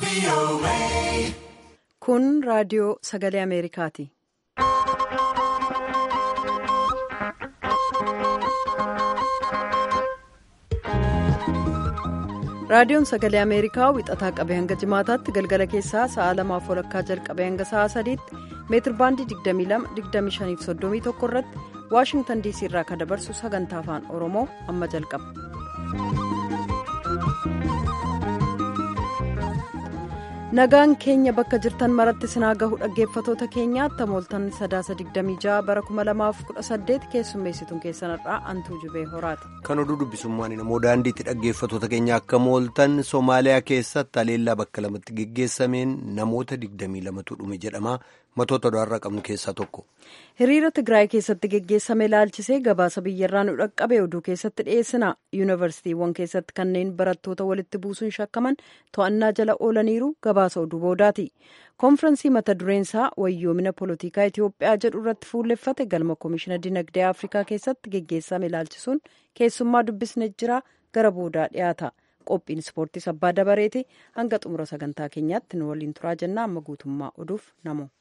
Kun raadiyoo sagalee Ameerikaati. Raadiyoon sagalee Ameerikaa wixataa qabee hanga jimaataatti galgala keessaa sa'a lamaaf walakkaa jalqabee hanga sa'a sadiitti meetir baandii 22-25-31 irratti Waashingtan DC irraa kan dabarsu sagantaa afaan Oromoo amma jalqaba. Nagaan keenya bakka jirtan maratti sinaa gahu dhaggeeffatoota keenyaatti mooltan sadaasa 26 bara 2018 keessummeessituun keessanirraa antuu jubee horaati. Kan oduu dubbisummaan namoo daandiitti dhaggeeffatoota keenya akka mooltan Somaaliyaa keessatti haleellaa bakka lamatti geggeessameen namoota 22tu dhume jedhama. Matoota odaarraa qabnu keessaa tokko. Hiriira Tigraay keessatti geggeessame ilaalchisee gabaasa biyyarraa nu dhaqqabe oduu keessatti dhiyeessina. Yuunivarsiitiiwwan keessatti kanneen barattoota walitti buusuun shakkaman to'annaa jala oolaniiru gabaasa oduu boodaati. Konfiraansii mata dureensaa wayyoomina poolitikaa Itiyoophiyaa jedhu irratti fuulleffate galma koomishina dinagdee Afrikaa keessatti geggeessame ilaalchisuun keessummaa dubbisne jira gara boodaa dhiyaata. Qophiin ispoortii sabbaa dabareeti hanga xumura sagantaa keenyaatti nu waliin turaa jennaa amma guutummaa oduuf namo.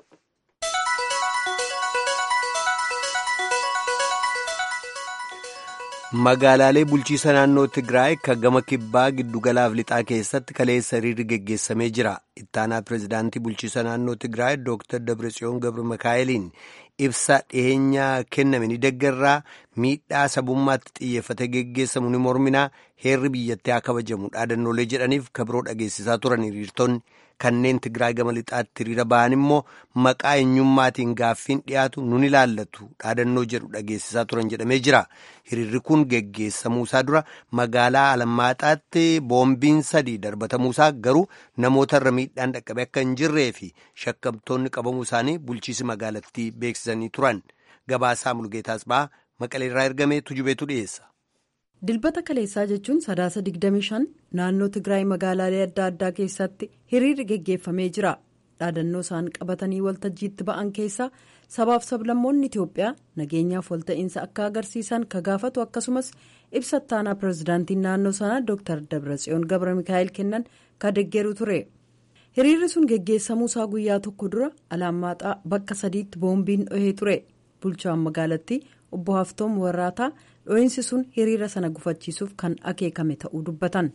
Magaalaalee bulchiisa naannoo Tigraay kan gama kibbaa giddugalaaf lixaa keessatti kaleessa hiriirri geggeessamee jira. Ittaanaa pireezidaantii bulchiisa naannoo Tigraay Dr. Dabratsiyoon Gabra Mikaa'eliin ibsa dhiyeenyaa kenname ni deeggarraa miidhaa sabummaatti xiyyeeffate geggeessamu ni morminaa heerri biyyattii haa kabajamu dhaadannoolee jedhaniif kabiroo dhageessisaa turan hiriirtonni kanneen Tigraay gama lixaatti hiriira ba'an immoo maqaa eenyummaatiin gaaffiin dhiyaatu nun ilaallatu dhaadannoo jedhu dhageessisaa turan jedhamee jira. Hiriirri kun geggeessamuusaa dura magaalaa Alammaaxaatti boombiin sadii darbatamuusaa garuu namootarra miidhaan dhaqqabe akka hin jirree fi shakkamtoonni qabamuu isaanii bulchiisi magaalattii beeksisanii turan. Gabaasaa Mulgeetaas ba'aa Maqaleerraa ergamee tujubeetu dhiyeessa. Dilbata kaleessaa jechuun sadaasa 25 naannoo Tigraay magaalaalee adda addaa keessatti hiriirri geggeeffamee jira. Dhaadannoo isaan qabatanii waltajjiitti ba'an keessaa sabaaf sablammoonni Itiyoophiyaa nageenyaaf walta'iinsa akka agarsiisan ka gaafatu akkasumas ibsa ittaanaa pireezidaantiin naannoo sanaa Dr. Dabratsiyoon Gabra Mikaa'el kennan ka deeggeru ture. Hiriirri sun geggeessamuusaa guyyaa tokko dura Alammaaxaa bakka sadiitti boombiin dhohee ture. Bulchaan magaalattii obbo Haftoom Warraataa dho'iinsi sun hiriira sana gufachiisuuf kan akeekame ta'uu dubbatan.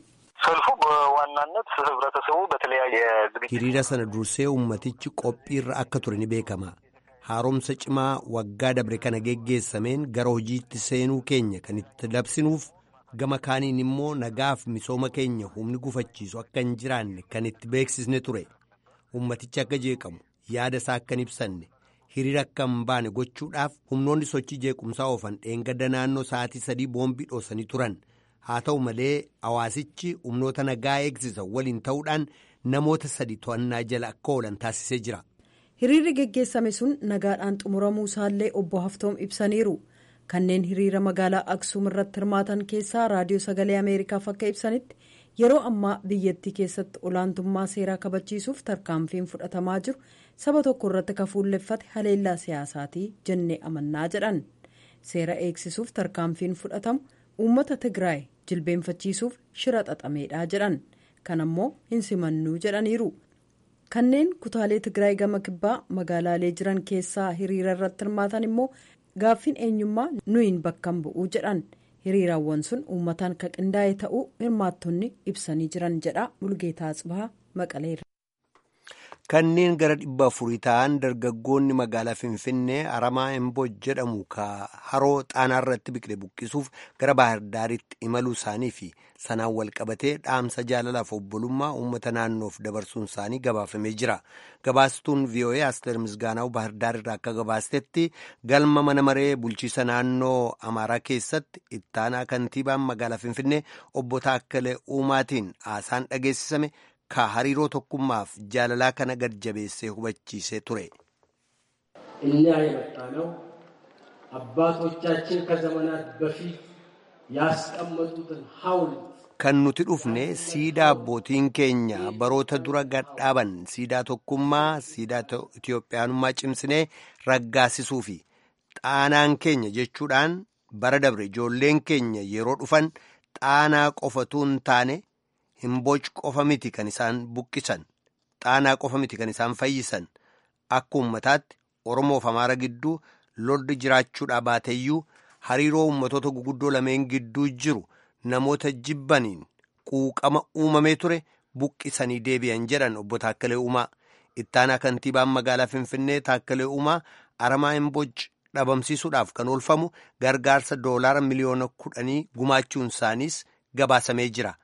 hiriira sana dursee ummatichi qophiirra akka ture ni beekama haaromsa cimaa waggaa dabre kana geggeessameen gara hojiitti seenuu keenya kan itti labsinuuf gama kaaniin immoo nagaaf misooma keenya humni gufachiisu akka hin jiraanne kan itti beeksisne ture ummatichi akka jeeqamu yaada isaa akka hin ibsanne hiriira akka hin baane gochuudhaaf humnoonni sochii jeequmsaa oofan dheengadda naannoo sa'aatii sadii boombii dhoosanii turan. haa ta'u malee hawaasichi humnoota nagaa eegsisan waliin ta'uudhaan namoota sadi to'annaa jala akka oolan taasisee jira. hiriirri geggeessame sun nagaadhaan xumuramuu isaallee obbo haftoom ibsaniiru kanneen hiriira magaalaa aksuum irratti hirmaatan keessaa raadiyoo sagalee ameerikaaf akka ibsanitti yeroo ammaa biyyattii keessatti olaantummaa seeraa kabachiisuuf tarkaanfiin fudhatamaa jiru saba tokko irratti ka fuulleffate haleellaa siyaasaatii jennee amannaa jedhan seera eegsisuuf tarkaanfiin fudhatamu uummata tigraay jilbeenfachiisuuf shira xaxameedha jedhan kan ammoo hin simannuu jedhaniiru kanneen kutaalee tigraay gama kibbaa magaalaalee jiran keessaa hiriira irratti hirmaatan immoo gaaffiin eenyummaa nuyin bakkan bu'uu jedhan hiriiraawwan sun uummataan ka qindaa'e ta'uu hirmaattonni ibsanii jiran jedha mulgeetaa Atsibahaa maqaleerra. Kanneen gara dhibba afurii ta'an dargaggoonni magaalaa Finfinnee Aramaa Emboo jedhamu ka haroo xaanaa irratti biqile buqqisuuf gara Baahirdaaritti imaluu isaanii fi sanaan wal qabatee dhaamsa jaalalaaf obbolummaa uummata naannoof dabarsuun isaanii gabaafamee jira. Gabaastuun VOA Asteer Misgaanaa'u Baahirdaar irraa akka gabaastetti galma mana maree bulchiisa naannoo Amaaraa keessatti ittaanaa kantiibaan magaalaa Finfinnee obbo Taakkalee Uumaatiin haasaan dhageessisame. ka hariiroo tokkummaaf jaalalaa kana gad jabeessee hubachiisee ture. እኛ የመጣነው አባቶቻችን ከዘመናት በፊት ያስቀመጡትን ሐውልት kan nuti dhufne siidaa abbootiin keenya baroota dura gadhaaban siidaa tokkummaa siidaa Itiyoophiyaanummaa cimsinee raggaasisuu fi xaanaan keenya jechuudhaan bara dabre ijoolleen keenya yeroo dhufan xaanaa qofatu hin taane hin boc qofa miti kan isaan buqqisan ixaanaa qofa miti kan isaan fayyisan akka uummataatti oromoof amaara gidduu lolli jiraachuudhaa baateeyyuu hariiroo uummatoota guguddoo lameen gidduu jiru namoota jibbaniin quuqama uumamee ture buqqisanii deebi'an jedhan obbo Taakkalee Uumaa ittaanaa kantiibaan magaalaa Finfinnee Taakkalee Uumaa aramaa Imbooc dhabamsiisuudhaaf kan oolfamu gargaarsa doolaara miliyoona kudhanii gumaachuun isaaniis gabaasamee jira.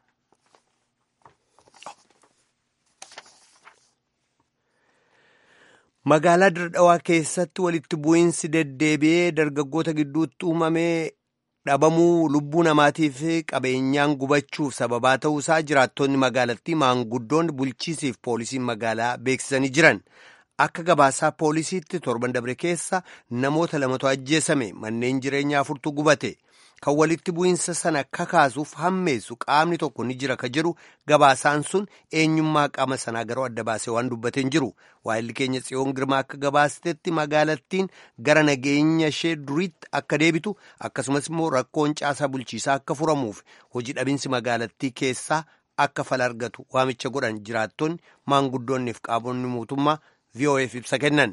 Magaalaa Dirdhawaa keessatti walitti bu'iinsi deddeebi'ee dargaggoota gidduutti uumamee dhabamuu lubbuu namaatii fi qabeenyaan gubachuuf sababaa ta'uusaa jiraattonni magaalattii maanguddoonni bulchiisiif poolisiin magaalaa beeksisanii jiran. Akka gabaasaa poolisiitti torban dabre keessa namoota lamatu ajjeesame manneen jireenyaa afurtu gubate. Kan walitti bu'iinsa sana kakaasuuf hammeessu qaamni tokko ni jira ka jedhu gabaasaan sun eenyummaa qaama sanaa garuu adda baasee waan dubbateen jiru. Waayilli keenya tsiyoon girmaa akka gabaastetti magaalattiin gara nageenya ishee duriitti akka deebitu akkasumas immoo rakkoon caasaa bulchiisaa akka furamuuf hojii dhabinsi magaalattii keessaa akka fala argatu waamicha godhan jiraattonni maanguddoonniif qaamonni mootummaa VOF ibsa kennan.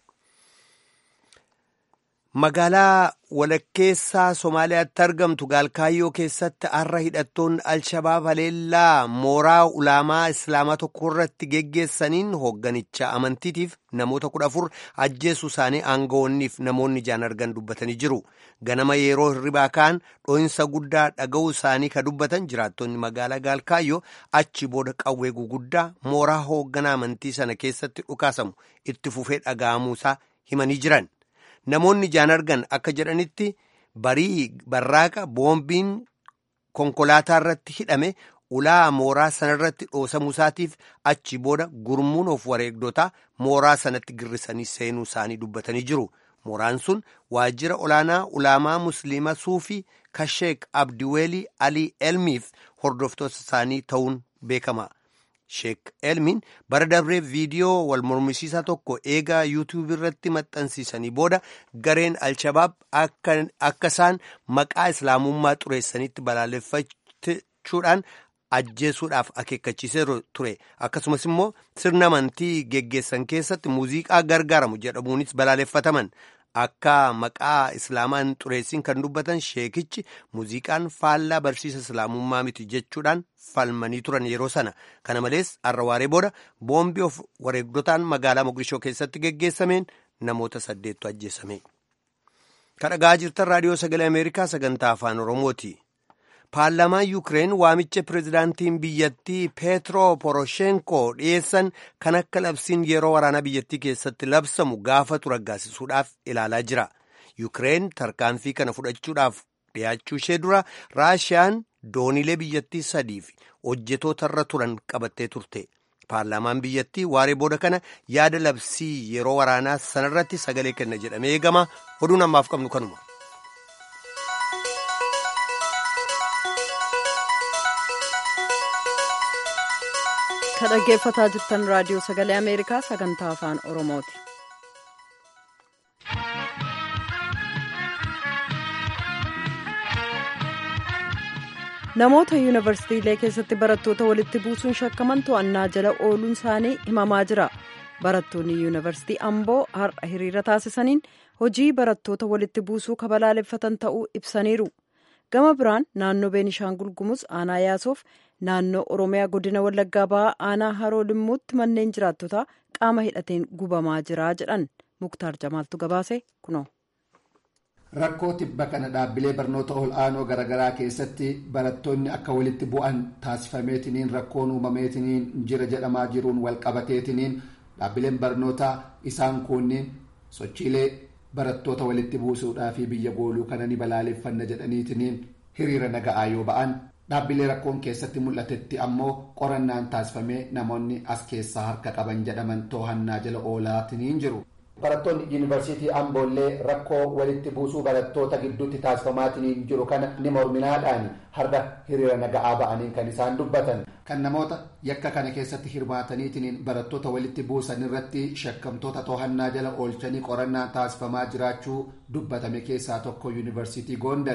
Magaalaa walakkeessaa Somaaliyaatti argamtu Gaalkaayyoo keessatti har'a hidhattoonni Alshabaab haleellaa mooraa ulaamaa Islaamaa tokko irratti geggeessaniin hoogganicha amantiitiif namoota kudha afur ajjeessu isaanii aangawoonniif namoonni ijaan argan dubbatanii jiru. Ganama yeroo hirribaa ka'an dho'insa guddaa dhaga'uu isaanii ka dubbatan jiraattonni magaalaa Gaalkaayyoo achi booda qawwee guguddaa mooraa hoogganaa amantii sana keessatti dhukaasamu itti fufee dhaga'amuusaa himanii jiran. Namoonni ijaan argan akka jedhanitti barii barraaqa boombiin konkolaataa irratti hidhame ulaa mooraa sanarratti dhoosamuu isaatiif achi booda gurmuun of wareegdotaa mooraa sanatti girrisanii seenuu isaanii dubbatanii jiru. Mooraan sun waajjira olaanaa ulaamaa musliima suufii kasheek abdiweelii alii elmiif hordoftoota isaanii ta'uun beekama. Sheek Elmiin bara darbee viidiyoo wal mormisiisaa tokko eegaa yuutuubii irratti maxxansiisanii booda gareen Alshabaab akka isaan maqaa islaamummaa xureessanitti balaaleffachuudhaan ajjeesuudhaaf akeekkachiisee ture. Akkasumas immoo sirna amantii geggeessan keessatti muuziqaa gargaaramu jedhamuunis balaaleffataman. Akka maqaa islaamaan xureessin kan dubbatan sheekichi muuziqaan faallaa barsiisa islaamummaa miti jechuudhaan falmanii turan yeroo sana. Kana malees har'a waaree booda boombii of wareegdotaan magaalaa Mogadishoo keessatti geggeessameen namoota saddeettu ajjeesame. Kan dhaggeeffachaa jirtan raadiyoo sagalee Ameerikaa sagantaa afaan Oromooti. Paarlaamaan Yuukireen waamicha pireezidaantiin biyyattii Peetro Poroshenko dhiyeessan kan akka labsiin yeroo waraanaa biyyattii keessatti labsamu gaafatu raggaasisuudhaaf ilaalaa jira. Yuukireen tarkaanfii kana fudhachuudhaaf dhiyaachuu ishee dura Raashiyaan dooniilee biyyattii sadii fi hojjetootarra turan qabattee turte. Paarlaamaan biyyattii waaree booda kana yaada labsii yeroo waraanaa sanarratti sagalee kenna jedhamee eegama. Oduun ammaaf qabnu kanuma. Kan dhaggeeffataa jirtan raadiyoo sagalee Ameerikaa sagantaa afaan Oromooti. Namoota yuunivarsiitiilee keessatti barattoota walitti buusuun shakkaman to'annaa jala ooluun isaanii himamaa jira. Barattoonni yuunivarsiitii Amboo har'a hiriira taasisaniin hojii barattoota walitti buusuu kabalaaleffatan ta'uu ibsaniiru. Gama biraan naannoo Beenishaangul Gumuz aanaa yaasoof naannoo Oromiyaa godina Wallaggaa ba'aa aanaa Haroo Limmuutti manneen jiraattotaa qaama hidhateen gubamaa jira jedhan Muktaar Jamaaltu gabaase kunoo. Rakkoo tibba kana dhaabbilee barnoota ol aanoo garaagaraa keessatti barattoonni akka walitti bu'an taasifameetiniin rakkoon uumameetiniin jira jedhamaa jiruun walqabateetiniin dhaabbileen barnootaa isaan kunniin sochiilee barattoota walitti buusuudhaa fi biyya gooluu kana ni balaaleffanna jedhaniitiniin hiriira naga'aa yoo ba'an dhaabbilee rakkoon keessatti mul'atetti ammoo qorannaan taasifamee namoonni as keessaa harka qaban jedhaman to'annaa jala oolaatiniin jiru. barattoonni yuunivarsiitii amboollee rakkoo walitti buusuu barattoota gidduutti taasifamaatiniin jiru kana ni morminaadhaan har'a hiriira naga'aa ba'aniin kan isaan dubbatan. kan namoota yakka kana keessatti hirmaataniitiin barattoota walitti buusan irratti shakkamtoota to'annaa jala oolchanii qorannaan taasifamaa jiraachuu dubbatame keessaa tokko yuunivarsiitii goondari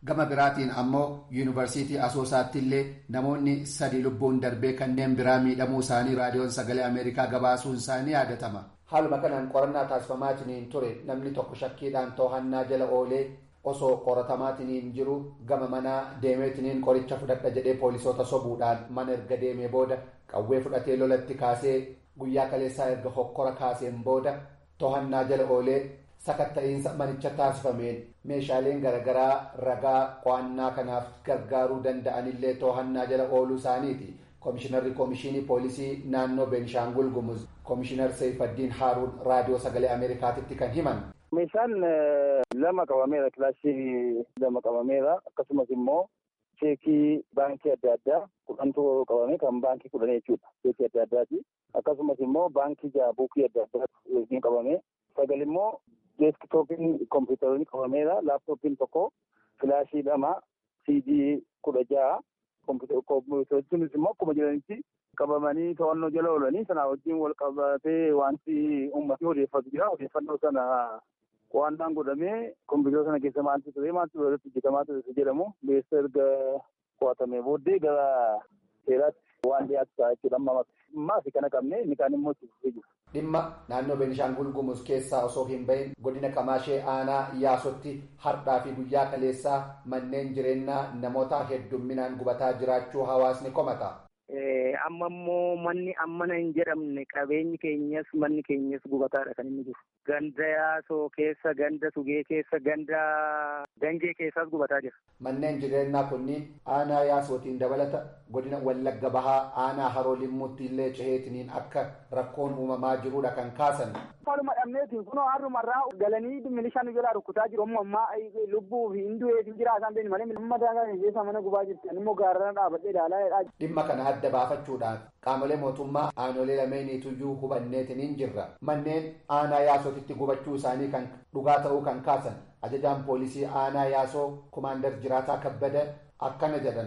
gama biraatiin ammoo yuunivarsiitii asoosaatti illee namoonni sadi lubbuun darbee kanneen biraa miidhamuu isaanii raadiyoon sagalee ameerikaa gabaasuun isaanii yaadatama. haaluma kanaan qorannaa taasifamaatiniin ture namni tokko shakkiidhaan to'annaa jala oolee osoo qoratamaatiniin jiru gama manaa deemeetiniin qoricha fudhadha jedhee poolisoota sobuudhaan mana erga deemee booda qawwee fudhatee lolatti kaasee guyyaa kaleessaa erga hokkora kaaseen booda to'annaa jala oolee sakatta'iinsa manicha taasifameen meeshaaleen garaagaraa ragaa qo'annaa kanaaf gargaaruu danda'anillee to'annaa jala ooluu isaaniiti. Komishinarri Komishinii Poolisii naannoo Beenishaangul Gumuz Komishinar Seifaddiin Haaruun raadiyoo sagalee Ameerikaatitti kan himan. Meeshaan lama qabameera kilaashii lama qabameera akkasumas immoo cheekii baankii adda addaa kudhantu qabame kan baankii kudhan jechuudha cheekii adda addaati akkasumas immoo baankii jaha buukii adda addaatu wajjin qabame sagal immoo deeskitooppiin kompiitaroonni qabameera laaptooppiin tokko kilaashii lama siidii kudha jaha kompiitaroonni immoo akkuma jiranitti qabamanii to'annoo jala oolanii sanaa wajjin wal qabatee wanti uummatni odeeffatu jira odeeffannoo sana qo'annaan godhamee kompiitara sana keessa maaltu ture maaltu irratti hojjetamaa ture jedhamu beessa erga qo'atamee booddee gara seeraatti waan dhiyaatu ta'a jechuudha amma maafi kana qabne inni kaan immoo itti jiru. Dhimma naannoo Beenishaangul Gumuz keessaa osoo hin bahin godina Kamaashee Aanaa Iyaasotti har'aa fi guyyaa kaleessaa manneen jireenyaa namoota heddumminaan gubataa jiraachuu hawaasni komata. Amma immoo manni ammana hin jedhamne qabeenyi keenyas manni keenyas gubataadha kan inni jiru. Ganda yaasoo keessa, ganda sugee keessa, ganda ganjee keessaas gubataa jira. Manneen jireenyaa kunniin aanaa yaasootiin dabalata godina Wallagga Bahaa aanaa Haroo Limmuutti illee ceheetiniin akka rakkoon uumamaa jirudha kan kaasan. Faluma dhabneetiin kunoo har'umarraa galanii milishaan nu jalaa rukkutaa jiru. Amma ammaa lubbuu fi hin du'ee fi jira isaan beekni malee amma daangaa keessa mana gubaa jirti. Ani immoo gaarrana dhaabadhee ilaalaa Dhimma kana adda baafachuudhaan qaamolee mootummaa aanolee lameeniituyyuu hubanneetiniin jirra. Manneen aanaa yaasootitti gubachuu isaanii kan dhugaa ta'uu kan kaasan ajajaan poolisii aanaa yaasoo kumaandar jiraataa kabbada akkana jedhan.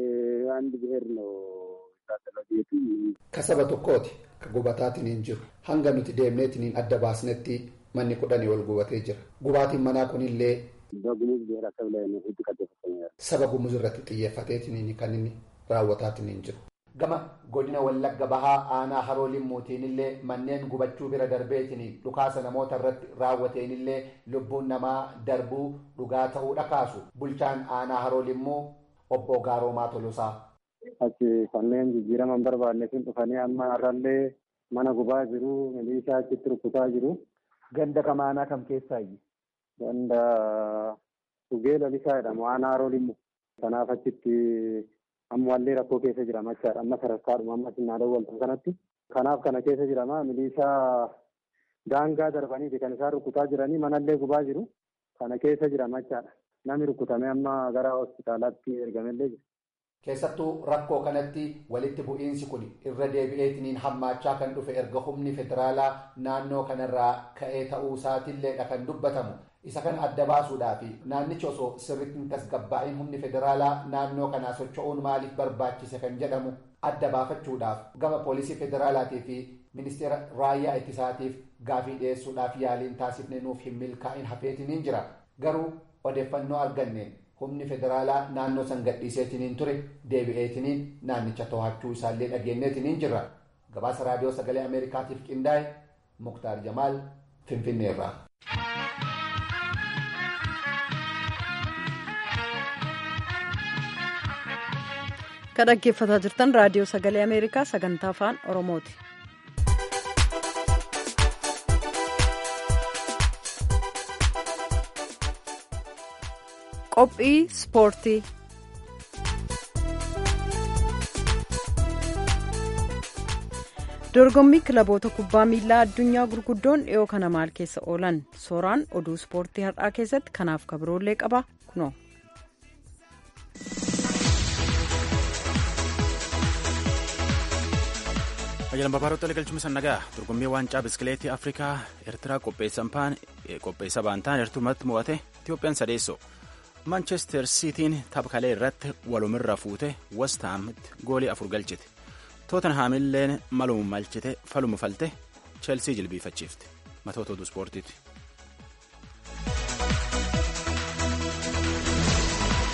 Ka saba tokkooti ka gubataatiin jiru hanga nuti deemneetiniin adda baasnetti manni kudhanii ol gubatee jira. Gubaatiin manaa kunillee. Saba gumuz irratti xiyyeeffateetiin kan inni raawwataatiin jiru. Gama godina Wallagga Bahaa aanaa Haroo Limmuutiin illee manneen gubachuu bira darbeetiin dhukaasa namoota irratti raawwateen illee lubbuun namaa darbuu dhugaa ta'uu dhakaasu. Bulchaan aanaa Haroo Limmuu obbo Gaaroomaa Tolosaa. Achi kanneen jijjiiraman barbaanne sun dhufanii amma har'allee mana gubaa jiru milishaa achitti rukutaa jiru. Ganda kamaanaa kam keessaayi? Ganda Sugee Lalisaa jedhamu aanaa Haroo Limmu. Kanaaf achitti ammallee rakkoo keessa jira machaadha. Amma sadarkaadhuma amma sinnaadhaan waltan kanatti. Kanaaf kana keessa jirama milishaa daangaa darbaniiti kan isaan rukutaa jiranii manallee gubaa jiru. Kana keessa jira machaadha. Namni rukutamee amma gara hospitaalaatti ergamellee jira. Keessattuu rakkoo kanatti walitti bu'iinsi kun irra deebi'eetiniin hammaachaa kan dhufe erga humni federaalaa naannoo kanarraa ka'ee ta'uu isaatiilleedha kan dubbatamu. Isa kana adda baasuudhaaf naannichi osoo sirriitti hin tasgabbaa'in humni federaalaa naannoo kanaa socho'uun maaliif barbaachise kan jedhamu adda baafachuudhaaf gama poolisii federaalaatii fi ministeera raayyaa ittisaatiif gaafii dhiyeessuudhaaf yaaliin taasifne nuuf hin milkaa'in hafeetiniin jira. Garuu odeeffannoo arganneen humni federaalaa naannoo san gadhiiseetiniin ture deebi'eetiniin naannicha to'achuu isaallee dhageenyeetiniin jirra. Gabaasa raadiyoo sagalee Ameerikaatiif qindaa'e Muktaar Jamaal Finfinneerraa. Kan dhaggeeffataa jirtan raadiyoo sagalee Ameerikaa sagantaa afaan Oromooti. Qophii Ispoortii Dorgommii kilaboota kubbaa miilaa addunyaa gurguddoon dhiyoo kana maal keessa oolan sooraan oduu ispoortii har'aa keessatti kanaaf kabiroollee qaba kunoo. Ajjalan Babaaroota galchuun nagaa dorgommii waancaa biskileetii Afrikaa Eertiraa qopheessa baantaan eertumatti mo'ate Itiyoophiyaan sadeessoo. Manchester Sitiin taphalee irratti walumirra fuute West Hamitti goolii afur galchite. Tootenhaamilleen maluma malchite faluma falte Cheelsii jilbiifachiifte. Matoota oduu ispoortiiti.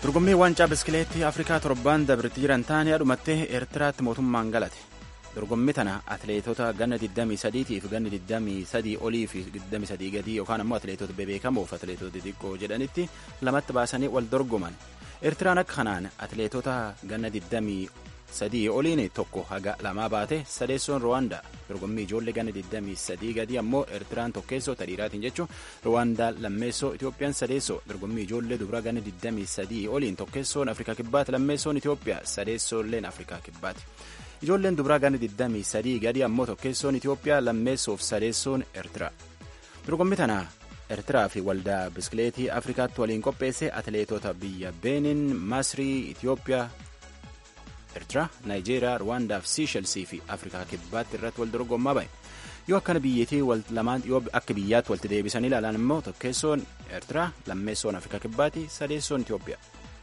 dorgommii waancaa biskileettii afrikaa torbaan dabritti jiran taane dhumattee eertiraatti mootummaan galate dorgommii tana atleetota ganna 23 fi ganna 23 olii fi 23 gadii yookaan ammoo atleetota bebeekamoof atleetota xixiqqoo jedhanitti lamatti baasanii wal dorgoman eertiraan akka kanaan atleetota ganna 23 oliin tokko haga lamaa baate sadeessoon ruwaandaa dorgommii ijoollee ganna 23 gadii ammoo eertiraan tokkeessoo tadhiiraatiin jechuun ruwaandaa lammeessoo itoophiyaan sadeessoo dorgommii ijoollee dubraa ganna 23 oliin tokkeessoon afrikaa kibbaati lammeessoon itoophiyaa sadeessoolleen afrikaa kibbaati. ijoolleen dubraa ganna 23 gadi ammoo tokkeessoon itiyoophiyaa lammeessoof sadeessoon eertiraa dorgommii tana eertiraa fi waldaa biskileetii afrikaatti waliin qopheesse atleetota biyya beenin masrii itiyoophiyaa eertiraa naayijeeriyaa ruwaandaa fi siishelsii fi afrikaa kibbaatti irratti wal dorgommaa ba'e yoo akkana biyyattii lamaan yoo akka biyyaatti walitti deebisanii ilaalan immoo tokkeessoon eertiraa lammeessoon afrikaa kibbaatti sadeessoon itiyoophiyaa.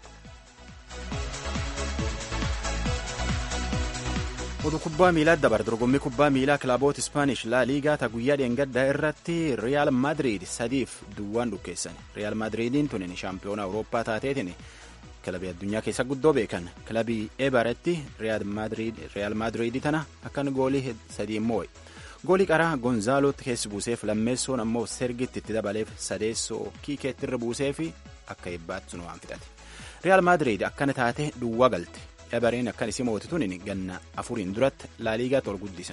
oduu kubbaa miilaa dabar dorgommii kubbaa miilaa kilaboota ispaanish laa liigaa ta guyyaa dheengaddaa irratti riyaal maadriid sadiif duwwaan dhukkeessan riyaal maadriidiin tunin shaampiyoona awurooppaa taateetiin kilabii addunyaa keessa guddoo beekan kilabii ebaratti riyaal maadriidii tana akkan goolii sadii immoo goolii qaraa gonzaalotti keessi buuseef lammeessoon ammoo sergitti itti dabaleef sadeessoo kiikeetti irra buuseef akka eebbaatti sun waan fixate riyaal maadriid akkana taate duwwaa galte ebareen akkan isii mootituun ganna afuriin duratti laaliigaatti ol guddisan.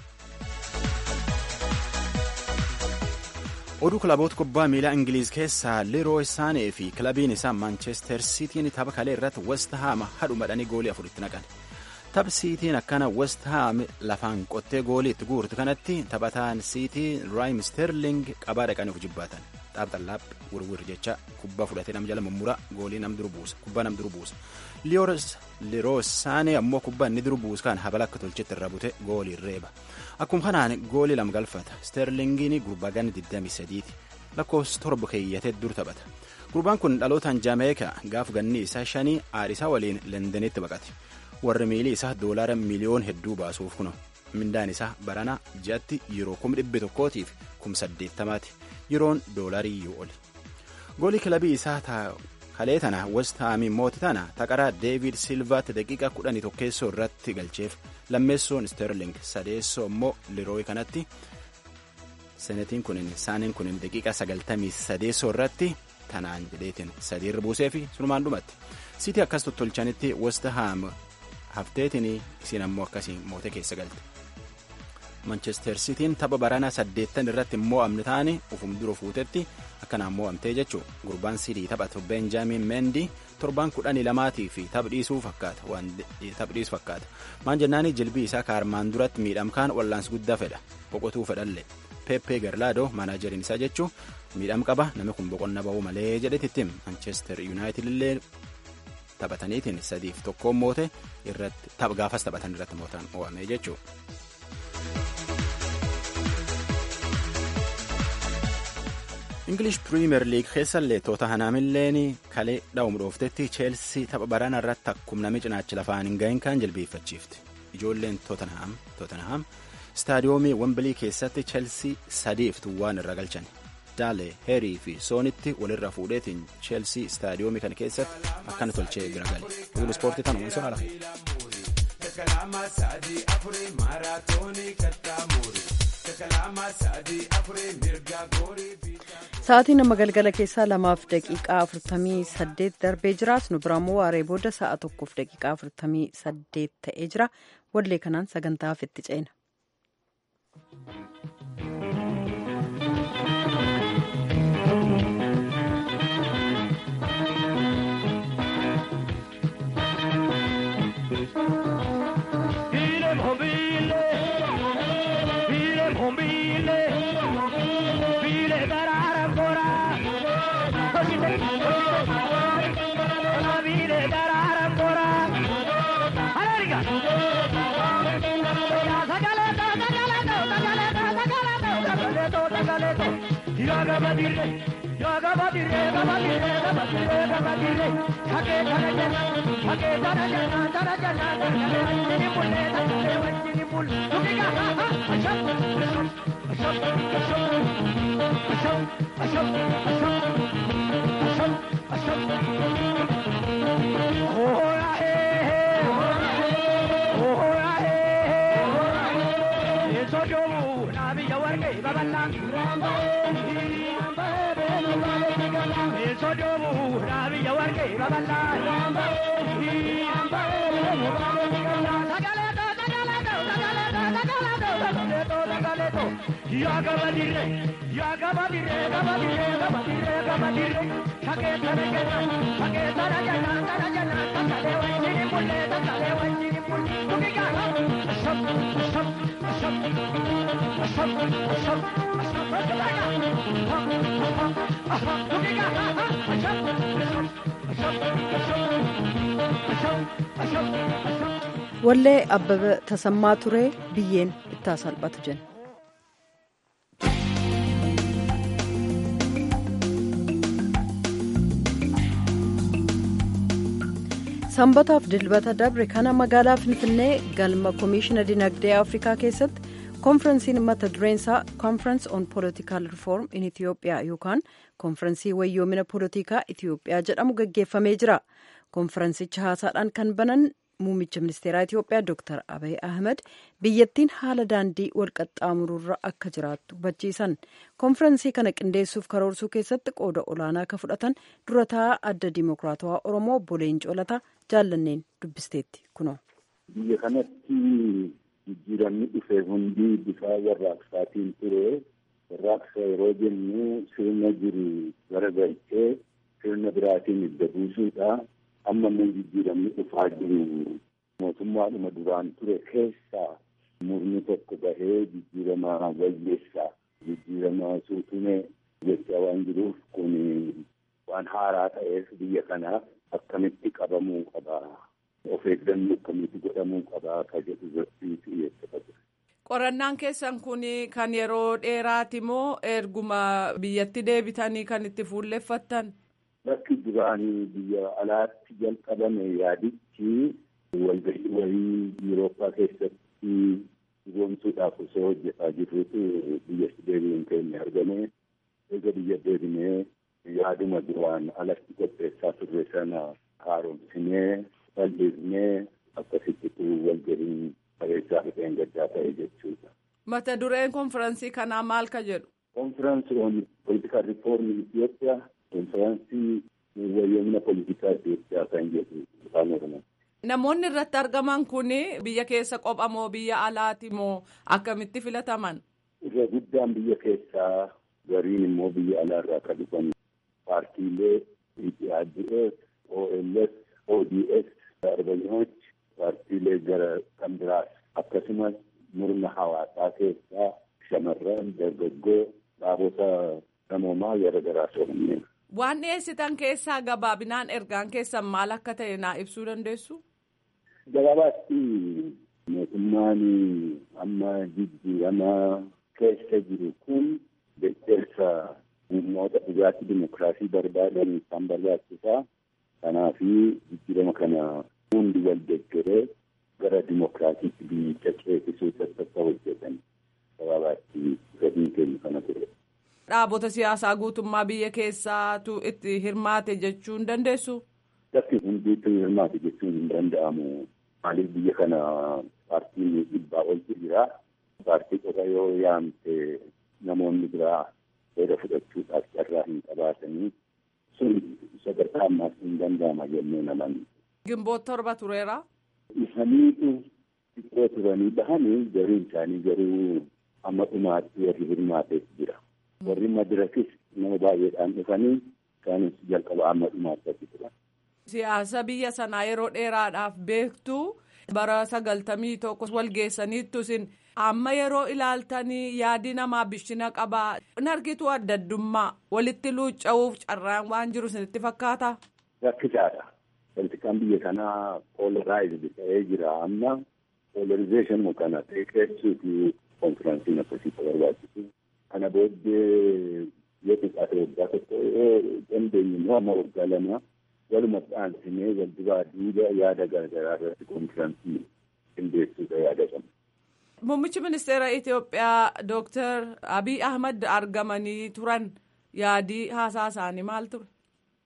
oduu kilaboota kubbaa miilaa ingiliiz keessaa leeroo isaanii fi kilabiin isaa maanchestar siitiin tapha kalee irratti west haam hadhumadhanii goolii afuritti naqan tapha siitiin akkana west haam lafaan qottee goolii itti guurtu kanatti taphataan siitii raayim sterling qabaa dhaqanii of jibbaatan xaapxallaap wirwir jecha kubbaa fudhatee nam jala mummuraa goolii nam duru buusa kubbaa nam duru buusa leeroo isaanii ammoo kubbaa inni duru buusa kan habala akka tolchetti irra bute goolii reeba. akkuma kanaan goolii lama galfata sterlingiin gurbaa ganna 23ti lakkoofsa torba keeyyatee dur taphata gurbaan kun dhalootaan jaameekaa gaaf ganni isaa shanii aadhisaa waliin lendanitti baqate warri miilii isaa doolaara miliyoon hedduu baasuuf kuno mindaan isaa barana ji'atti yeroo kum dhibbi tokkootiif kum saddeettamaati yeroon doolaarii yoo oli goolii kilabii isaa kalee tana west haamiin mooti tana taqaraa deevid silvaatti daqiiqa kudhanii tokkeessoo irratti galcheef lammeessoon sterling sadeessoo immoo lirooyi kanatti senetiin kunin saaniin kunin daqiiqa sagaltamii sadeessoo irratti tanaan jedheetiin sadiirra buusee fi sunumaan dhumatti sitii akkas tottolchanitti west haam hafteetiin isiin ammoo akkasiin moote keessa galte manchester sitiin tapha baranaa saddeettan irratti mo'amne taane ufum dura fuutetti akkanaan mo'amtee jechuu gurbaan sidii taphatu benjaamin mendi torbaan kudhanii lamaatii fi taphadhiisuu fakkaata waan taphadhiisu fakkaata maan jennaani jilbii isaa kaarmaan duratti miidhamkaan wallaansi guddaa fedha boqotuu fedhalle peppee garlaadoo maanaajeriin isaa jechuu miidham qaba namni kun boqonna ba'uu malee jedhetittim manchester yuunaayitid illee taphataniitiin sadiif tokkoon moote irratti tapha gaafas taphatan irratti mootan mo'ame jechuu. ingilish piriimer liig keessallee tootanhaamilleen kalee dha'uum dhooftetti cheelsii tapha baraana irratti akkuma namni cinaachi lafaan hin gahin kan jilbeeffachiifte ijoolleen tootanhaam istaadiyoomii wembilii keessatti cheelsii sadiif tuwwaan irra galchan daale heerii fi soonitti walirra fuudheetiin cheelsii istaadiyoomii kana keessatti akkana tolchee bira gale oduun ispoortii tan uumsuun ala. Sa'aatiin amma galgala keessaa lamaaf daqiiqaa afurtamii saddeet darbee jira. Nu biraammoo waaree booda sa'a tokkoof daqiiqaa afurtamii saddeet ta'ee jira. Wallee kanaan sagantaaf itti ceena. wallee abbaba tasammaa turee biyyeen ittaa salphatu jenna. sanbataaf dilbata dabre kana magaalaa finfinnee galma koomiishina dinagdee afrikaa keessatti koonfiransiin mata dureensaa koonfiransi on poolitikaal rifoorm in itiyoophiyaa yookaan koonfiransii wayyoomina poolitikaa itiyoophiyaa jedhamu gaggeeffamee jira koonfiransicha haasaadhaan kan banan muummicha ministeeraa itiyoophiyaa dr abiy ahmed biyyattiin haala daandii walqaxxaamururra akka jiraattu hubachiisan koonfiransii kana qindeessuuf karoorsuu keessatti qooda olaanaa akka fudhatan durataa adda dimokiraatawaa oromoo obbo Leencoo Lataa jaallanneen dubbisteetti kunoo. biyya kanatti jijjiiramni dhufe hundi bifa warraaqsaatiin ture warraaqsa yeroo jennu sirna jiru garagalchee sirna biraatiin idda buusuudha amma immoo jijjiiramni dhufaa jiru mootummaadhuma duraan ture keessaa murni tokko bahee jijjiirama wayyeessaa jijjiirama suutumee jechaa waan jiruuf kun waan haaraa ta'eef biyya kanaaf akkamitti qabamuu qabaa of eeggannoo akkamitti godhamuu qabaa ka jedhu irratti xiyyeeffata. Qorannaan keessan kun kan yeroo dheeraati moo erguma biyyatti deebitanii kan itti fuulleffattan? Bakki duraanii biyya alaatti jalqabame yaadichi walgahii wayii Yurooppaa keessatti dhugoomsuudhaaf osoo hojjetaa jirrutu biyyatti deebi'uun keenya argame. Eega biyya deebinee yaaduma duraan alatti qopheessaa turre sana haaromsinee bal'isnee akkasittitu walgahiin bareechaa dhufeen gaddaa ta'e jechuudha. Mata dureen konfiraansii kanaa maal ka jedhu? Konfiraansii on political reform in Ethiopia konfiraansii wayyoomina politikaa Itoophiyaa kan jedhu afaan Oromoo. Namoonni irratti argaman kun biyya keessa qopha moo biyya alaati moo akkamitti filataman? Irra guddaan biyya keessaa gariin immoo biyya alaarraa kan dhufan paartiilee EPRDF, OLS, ODS, Arbanyooch, paartiilee gara kan biraas akkasumas murna hawaasaa keessaa shamarran dargaggoo dhaabota namoomaa gara garaa soorannee. Waan dhiyeessitan keessaa gabaabinaan ergaan keessan maal akka ta'e naa ibsuu dandeessu? Gabaabaatti mootummaan amma jijjiirama keessa jiru kun deeggarsa humnoota dhugaatii dimokiraasii barbaadan kan barbaachisaa. Kanaaf jijjiirama kana hundi wal deeggaree gara dimokiraatiitti biyyicha ceesisuu akka hojjetan gabaabaatti gadiin keenya kana ture. Dhaabota siyaasaa guutummaa biyya keessaatu itti hirmaate jechuu hin dandeessu? Bakki hundiitti hirmaate jechuun hin danda'amu. Maaliif biyya kana paartiin dhibbaa oltu jira. Paartii qofa yoo yaamte namoonni biraa seera fudhachuudhaaf carraa hin qabaatanii sun sadarkaa ammaas hin danda'ama jennee naman. Gimboota torba tureera. Isaniitu xiqqoo turanii bahanii gariin isaanii garuu amma dhumaatti warri hirmaateef jira. Warri madirakis nama baay'eedhaan dhufanii isaanis jalqaba amma dhumaatti achi turan. Siyaasa biyya sanaa yeroo dheeraadhaaf beektu bara sagaltamii tokko wal geessaniittu isin amma yeroo ilaaltanii yaadi namaa bishina qabaa in argitu adda addummaa walitti luucca'uuf carraan waan jiru isinitti fakkaata. Rakkisaadha. Politikaan biyya kanaa poolaraayizd ta'ee jira amma poolarizeeshinii kana xiqqeessuu fi konfiraansiin akkasii barbaachisu. Kana booddee yoo xiqqaate waggaa tokko yoo dandeenye immoo amma waggaa lama walumatti aansinee wal duraa duuba yaada garaagaraa irratti konfiraansii qindeessuudha yaada qabna. Muummichi ministeera Itoophiyaa Dooktar Abiy Ahmad argamanii turan yaadii haasaa isaanii maal ture?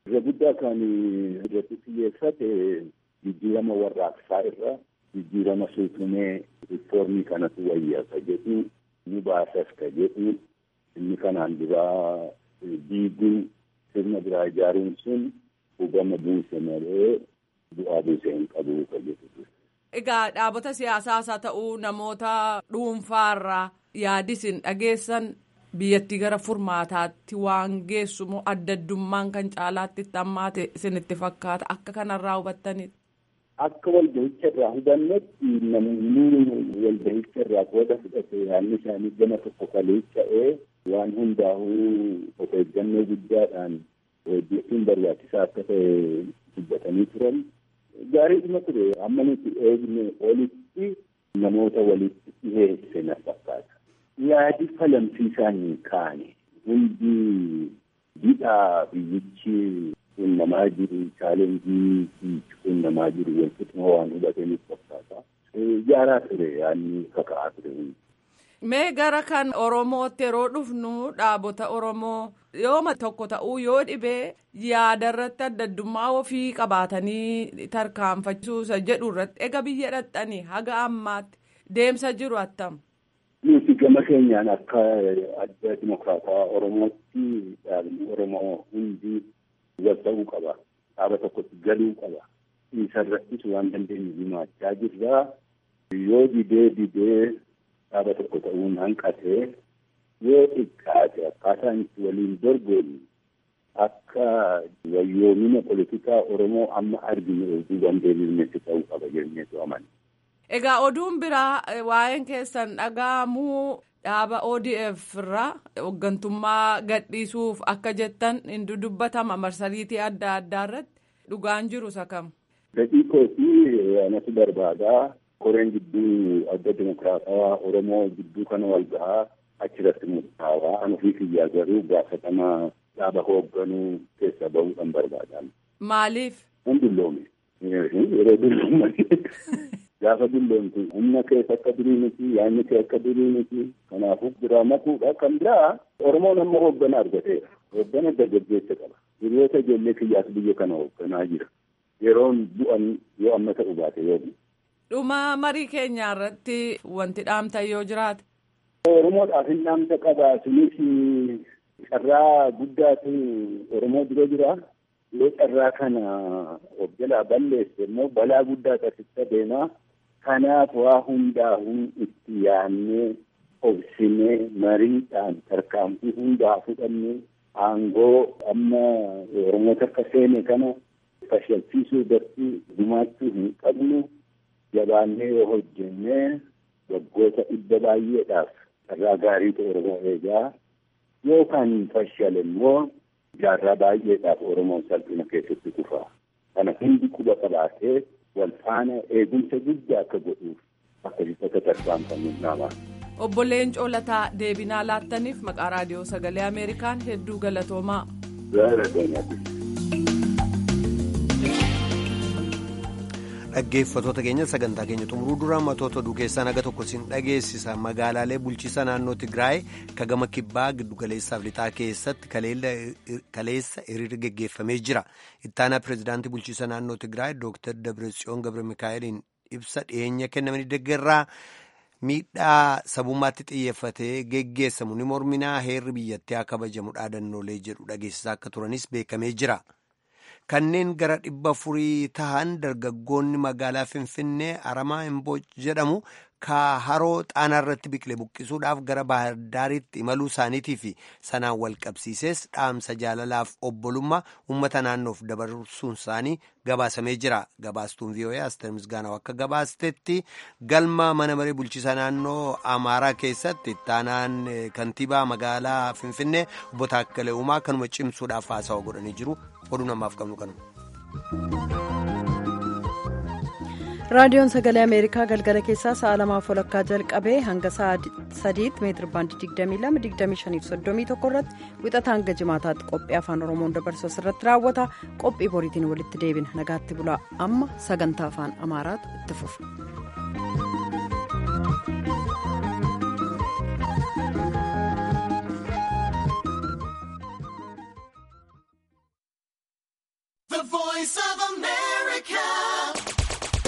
irra guddaa kan irratti xiyyeeffate jijjiirama warraaqsaa irra jijjiirama suutumee riifoormii kanatu wayyaa ka jedhu ni baasas ka jedhu inni kanaan duraa diiguun sirna biraa ijaaruun sun hubama buuse malee bu'aa buuse hin qabu ka jedhu. Egaa dhaabota siyaasaas haa ta'uu namoota dhuunfaarraa yaadisin dhageessan biyyattii gara furmaataatti waan geessumoo adda addummaan kan caalaatti hammaate isinitti fakkaata akka kanarraa hubattaniidha. Akka walgahicha irraa hubannetti namoonni walgahicha irraa qooda fudhate yaadni isaanii gama tokko kaleessa'ee waan hundaa'uu of eeggannoo guddaadhaan hojjechuun barbaachisaa akka ta'e dubbatanii turan. Gaariidhuma ture amma nuti eegne olitti namoota walitti dhiheesse na fakkaata. Yaadi falamsiisaan kaane hundi didhaa biyyichi qunnamaa jiru chaalenjii qunnamaa jiru walqixuma waan hubataniif fakkaata. Jaaraa ture yaadni kaka'aa ture hundi. Mee gara kan Oromootti yeroo dhufnu dhaabota Oromoo yooma tokko ta'uu yoo dhibee yaada irratti adda addummaa ofii qabaatanii tarkaanfachiisuusa jedhu irratti ega biyya dhaqxanii haga ammaatti deemsa jiru attam. Nuti gama keenyaan akka adda dimokiraataa Oromootti dhaabni Oromoo hundi wal ta'uu qaba. Dhaaba tokkotti galuu qaba. Isa irrattis waan dandeenyu himaachaa jirra. Yoo didee didee dhaaba tokko ta'uun hanqatee yoo xiqqaate akkaataan itti waliin dorgomu akka wayyoomina politikaa Oromoo amma arginu oduu dandeenyutti ta'uu qaba jenneetu amana. Egaa oduun biraa waa'een keessan dhaga'amuu dhaaba ODF irraa hooggantummaa gadhiisuuf akka jettan hin dudubbatama marsariitii adda addaa irratti dhugaan jiru sakam. Fedhii kootii anatu barbaadaa koreen gidduu adda dimokiraatawaa Oromoo gidduu kana wal gahaa achirratti murtaawaa an ofii kiyyaa garuu gaafatamaa dhaaba hoogganuu keessa bahuudhaan barbaadan. Maaliif? Hin dulloome. Yeroo dulloomanii gaafa dulloomtu humna keessa akka durii miti yaadni kee akka durii miti kanaafuu biraa makuudha kan biraa Oromoon amma hooggana argateera. Hooggana dargaggeessa qaba. Hiriyoota ijoollee kiyyaas biyya kana hoogganaa jira. Yeroon bu'an yoo amma ta'u baate yoo Dhuma marii keenya irratti wanti dhaamta yoo jiraate. Oromoodhaaf hin dhaamta qaba. Sunis carraa guddaatu Oromoo dura jira. Yoo carraa kana of jalaa balleesse immoo balaa guddaa taasisa deema. Kanaaf waa hundaa'uu itti yaadnee obsinee mariidhaan tarkaanfii hundaa fudhannee aangoo amma Oromoota akka seene kana fashalchiisuu irratti gumaachuu hin qabnu. jabaannee yoo hojjennee waggoota dhibba baay'eedhaaf carraa gaariitu Oromoo eegaa yookaan fashale immoo jaarraa baay'eedhaaf Oromoon salphina keessatti kufa. Kana hundi quba qabaatee wal faana eegumsa guddaa akka godhuuf akkasitti akka tarkaanfamu nama. Obbo Leencoo Lataa deebinaa laattaniif maqaa raadiyoo sagalee Ameerikaan hedduu galatoomaa. dhaggeeffatoota keenya sagantaa keenya xumuruu dura matoota oduu keessaa naga tokko siin dhageessisa magaalaalee bulchiisa naannoo tigraay kagama kibbaa giddugaleessaaf lixaa keessatti kaleessa hiriirri geggeeffamee jira ittaanaa pireezidaantii bulchiisa naannoo tigraay dooktar dabretsiyoon gabre mikaa'eliin ibsa dhiyeenya kennamanii deeggarraa miidhaa sabummaatti xiyyeeffatee geggeessamu ni morminaa heerri biyyattii haa kabajamu dhaadannoolee jedhu dhageessisaa akka turanis beekamee jira. kanneen gara dhibba afurii tahan dargaggoonni magaalaa finfinnee aramaa imbooj jedhamu ka haroo xaanaa irratti biqile buqqisuudhaaf gara bahardaaritti imaluu isaaniitii fi sanaan wal qabsiisees dhaamsa jaalalaaf obbolummaa uummata naannoof dabarsuun isaanii gabaasamee jira gabaastuun vii'oo'ee asteer misgaanaw akka gabaastetti galma mana maree bulchiisa naannoo amaaraa keessatti ittaanaan kantiibaa magaalaa finfinnee obbo Taakkalee Uumaa kanuma cimsuudhaaf haasawa godhanii jiru oduu namaaf qabnu kanuma. raadiyoon sagalee ameerikaa galgala keessaa sa'a lamaaf walakkaa jalqabee hanga sa'a sadiitti meetir baandii 22-25-31 irratti wixata hanga jimaataatti qophii afaan oromoon dabarsu irratti raawwata qophii boriitiin walitti deebina nagaatti bulaa amma sagantaa afaan amaaraatu itti fufa.